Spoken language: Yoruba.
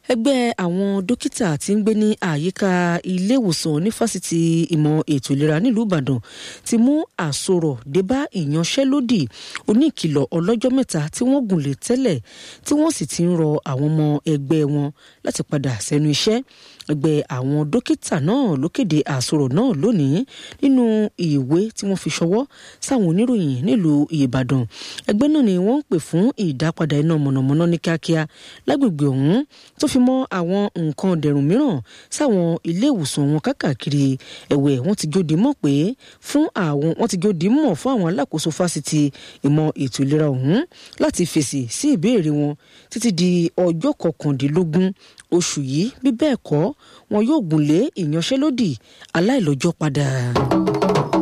ẹgbẹ́ àwọn dókítà tí ń gbé ní àyíká ilé ìwòsàn ní fásitì ìmọ̀ ètò ìlera nílùú ìbàdàn ti mú àsorọ̀ débá ìyanṣẹ́lódì oníkìlọ̀ ọlọ́jọ́ mẹ́ta tí wọ́n gùn lé tẹ́lẹ̀ tí wọ́n sì ti ń rọ àwọn ọmọ ẹgbẹ́ wọn láti padà sẹ́nu iṣẹ́ ẹgbẹ́ àwọn dókítà náà ló kéde àsorọ̀ náà lónìí nínú ìwé tí wọ́n fi ṣọwọ́ sáwọn oníròyìn nílùú ìbàdàn ẹgbẹ́ náà ni wọ́n ń pè fún ìdápadà iná mọ̀nàmọ́ná ní kíákíá lágbègbè ọ̀hún tó fi mọ́ àwọn nǹkan dẹ̀rùn mìíràn sáwọn ilé ìwòsàn wọn kákàkiri ẹ̀wẹ̀ wọ́n ti jó dimọ̀ pé fún àwọn wọ́n ti jó dimọ̀ fún àwọn alákòóso fásitì ìmọ̀ ètò ìlera ọ̀hún láti fèsì sí ìbéèrè wọn títí di ọjọ́ kọkàndínlógún oṣù yìí bí bẹ́ẹ̀ kọ́ wọn yóò gùnlé ìyanṣẹ́lódì aláìlọ́jọ́ padà.